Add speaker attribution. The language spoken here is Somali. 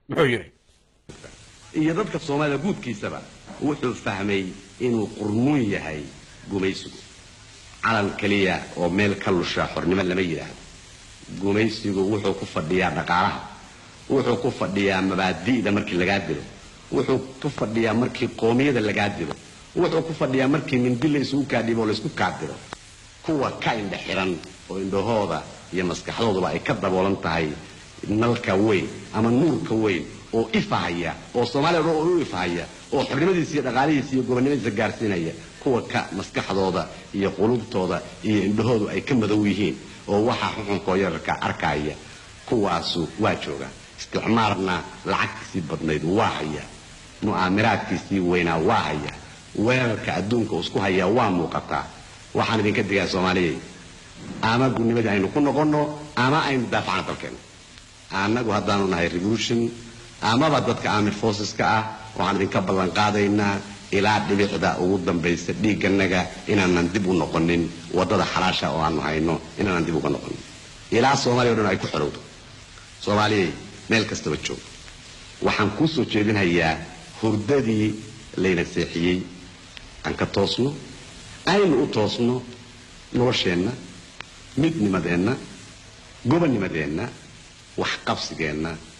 Speaker 1: muxuu yidhi
Speaker 2: iyo dadka soomaalida guudkiisaba wuxuu fahmay inuu qurmuun yahay gumaysigu calan keliya oo meel ka lusha xornimo lama yidhaahdo gumaysigu wuxuu ku fadhiyaa dhaqaalaha wuxuu ku fadhiyaa mabaadi'da markii lagaa dilo wuxuu ku fadhiyaa markii qoomiyada lagaa dilo wuxuu ku fadhiyaa markii mindi la isugu kaadhibo oo laysku kaadiro kuwa ka indha xiran oo indhahooda iyo maskaxdooduba ay ka daboolan tahay nalka weyn ama nuurka weyn oo ifahaya oo soomaaliya o dhan oo u ifahaya oo xornimadiisa iyo dhaqaalihiisa iyo gobonnimadiisa gaarsiinaya kuwa ka maskaxdooda iyo qulubtooda iyo indhahoodu ay ka madow yihiin oo waxaa xuxunkoo yararka arkaya kuwaasu waa jooga isticmaarna lacagtiisii badnayd waa haya mu'aamiraadkiisii weynaa waa haya weerarka adduunka isku hayaa waa muuqataa waxaan idinka digaa soomaaliyay ama gudnimadii aynu ku noqonno ama aynu daafacna dalkeena annagu haddaanu nahay revolution amaba dadka army forceska ah waxaan idinka ballan qaadaynaa ilaa dhibicda ugu dambaysa dhiigganaga inaanan dib u noqonin waddada xalaasha oo aanu hayno inaanan dib uga noqonin ilaa soomaaliya o dhan ay ku xorowdo soomaaliyay meel kastaba joog waxaan kuu soo jeedinhayaa hurdadii layna seexiyey aan ka toosno aynu u toosno nolosheenna midnimadeenna gobonnimadeenna waxqabsigeenna